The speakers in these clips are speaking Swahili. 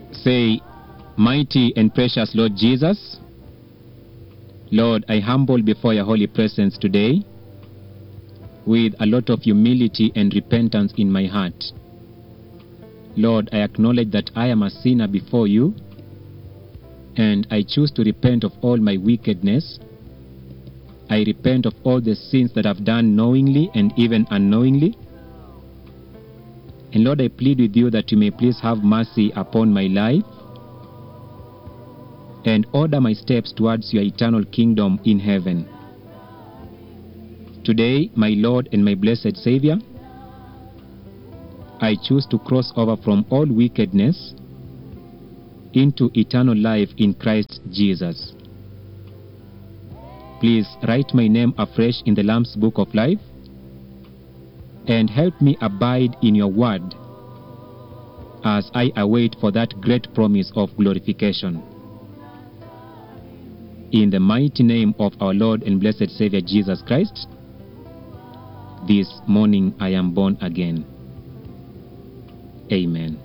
Say, Mighty and precious Lord Jesus, Lord, I humble before your holy presence today with a lot of humility and repentance in my heart. Lord, I acknowledge that I am a sinner before you, and I choose to repent of all my wickedness. I repent of all the sins that I've done knowingly and even unknowingly. And Lord, I plead with you that you may please have mercy upon my life and order my steps towards your eternal kingdom in heaven. Today, my Lord and my blessed Savior, I choose to cross over from all wickedness into eternal life in Christ Jesus. Please write my name afresh in the Lamb's Book of Life and help me abide in your word as I await for that great promise of glorification. In the mighty name of our Lord and blessed Savior Jesus Christ, this morning I am born again. Amen.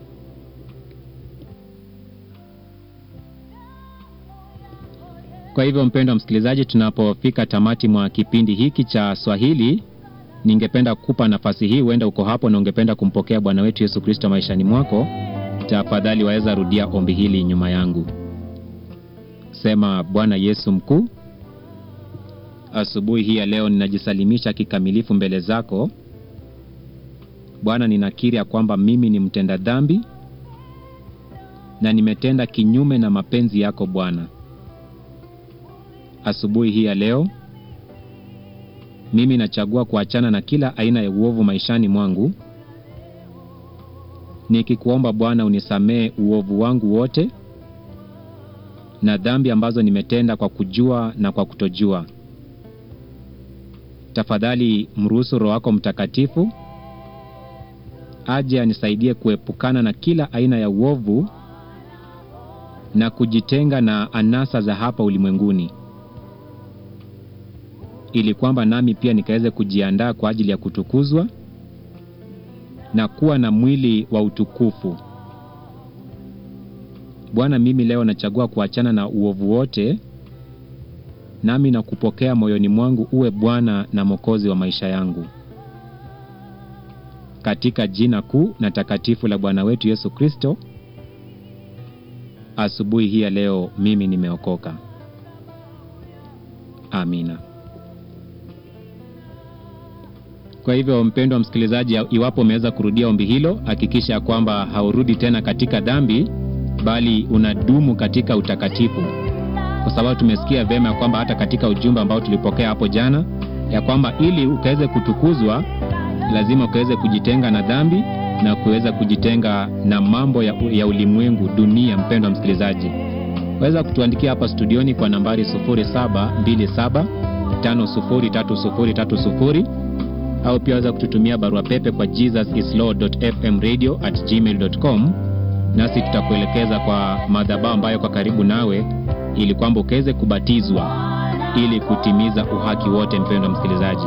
Kwa hivyo mpendwa msikilizaji, tunapofika tamati mwa kipindi hiki cha Swahili, ningependa kukupa nafasi hii, huenda uko hapo na ungependa kumpokea Bwana wetu Yesu Kristo maishani mwako, tafadhali waweza rudia ombi hili nyuma yangu. Sema: Bwana Yesu mkuu, asubuhi hii ya leo ninajisalimisha kikamilifu mbele zako Bwana. Ninakiri ya kwamba mimi ni mtenda dhambi na nimetenda kinyume na mapenzi yako Bwana. Asubuhi hii ya leo mimi nachagua kuachana na kila aina ya uovu maishani mwangu, nikikuomba Bwana unisamehe uovu wangu wote na dhambi ambazo nimetenda kwa kujua na kwa kutojua. Tafadhali mruhusu Roho wako Mtakatifu aje anisaidie kuepukana na kila aina ya uovu na kujitenga na anasa za hapa ulimwenguni, ili kwamba nami pia nikaweze kujiandaa kwa ajili ya kutukuzwa na kuwa na mwili wa utukufu. Bwana, mimi leo nachagua kuachana na uovu wote, nami na kupokea moyoni mwangu uwe Bwana na Mwokozi wa maisha yangu, katika jina kuu na takatifu la Bwana wetu Yesu Kristo. Asubuhi hii ya leo mimi nimeokoka. Amina. Kwa hivyo, mpendwa msikilizaji, iwapo umeweza kurudia ombi hilo, hakikisha kwamba haurudi tena katika dhambi bali unadumu katika utakatifu, kwa sababu tumesikia vyema ya kwamba hata katika ujumbe ambao tulipokea hapo jana ya kwamba ili ukaweze kutukuzwa lazima ukaweze kujitenga na dhambi na kuweza kujitenga na mambo ya, ya ulimwengu dunia. Mpendwa msikilizaji, waweza kutuandikia hapa studioni kwa nambari 0727503030 au pia waweza kututumia barua pepe kwa jesusislord.fmradio@gmail.com nasi tutakuelekeza kwa madhabahu ambayo kwa karibu nawe, ili kwamba ukaweze kubatizwa ili kutimiza uhaki wote. Mpendwa msikilizaji,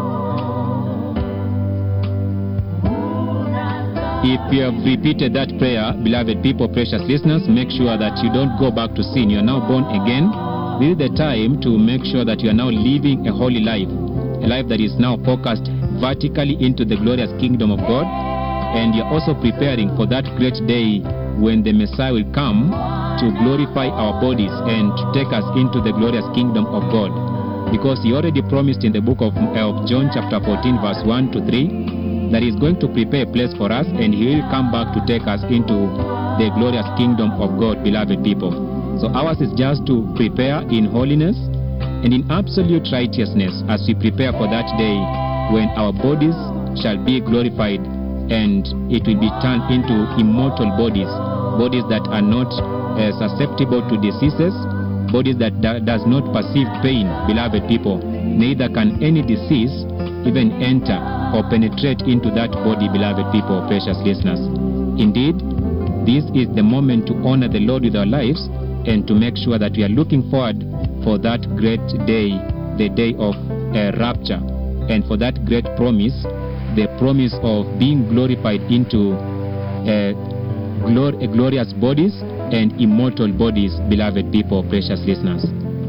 if you have repeated that prayer, beloved people, precious listeners, make sure that you don't go back to sin. You are now born again. This is the time to make sure that you are now living a holy life, a life that is now focused vertically into the glorious kingdom of God and you're also preparing for that great day when the Messiah will come to glorify our bodies and to take us into the glorious kingdom of God. Because he already promised in the book of, of John chapter 14 verse 1 to 3 that he's going to prepare a place for us and he will come back to take us into the glorious kingdom of God, beloved people. So ours is just to prepare in holiness and in absolute righteousness as we prepare for that day when our bodies shall be glorified and it will be turned into immortal bodies, bodies that are not uh, susceptible to diseases, bodies that do, does not perceive pain, beloved people. Neither can any disease even enter or penetrate into that body, beloved people, precious listeners. Indeed, this is the moment to honor the Lord with our lives and to make sure that we are looking forward for that great day, the day of uh, rapture, and for that great promise the promise of being glorified into uh, glor- glorious bodies and immortal bodies, beloved people, precious listeners.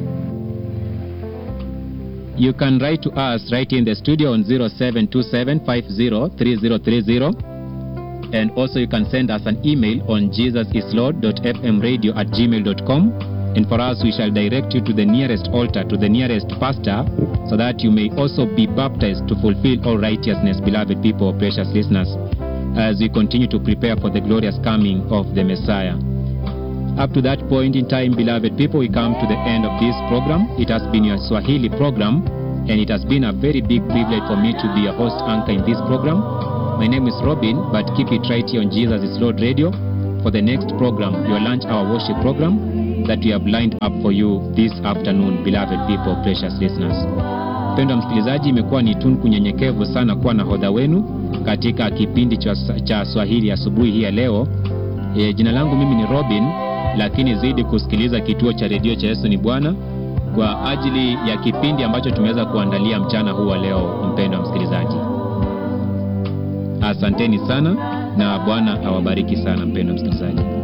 You can write to us right in the studio on 0727503030 and also you can send us an email on jesusislord.fmradio at gmail.com and for us we shall direct you to the nearest altar, to the nearest pastor so that you may also be baptized to fulfill all righteousness, beloved people, precious listeners, as we continue to prepare for the glorious coming of the Messiah. Up to that point in time, beloved people, we come to the end of this program. It has been your Swahili program, and it has been a very big privilege for me to be a host anchor in this program. My name is Robin, but keep it right here on Jesus is Lord Radio for the next program, your lunch hour worship program that we have lined up for you this afternoon, beloved people, precious listeners. Mpendwa msikilizaji, imekuwa ni tunku nyenyekevu sana kuwa nahodha wenu katika kipindi cha, cha Swahili asubuhi hii ya leo. E, jina langu mimi ni Robin, lakini zidi kusikiliza kituo cha redio cha Yesu ni Bwana kwa ajili ya kipindi ambacho tumeweza kuandalia mchana huu wa leo. Mpendwa msikilizaji, asanteni sana na Bwana awabariki sana, mpendwa msikilizaji.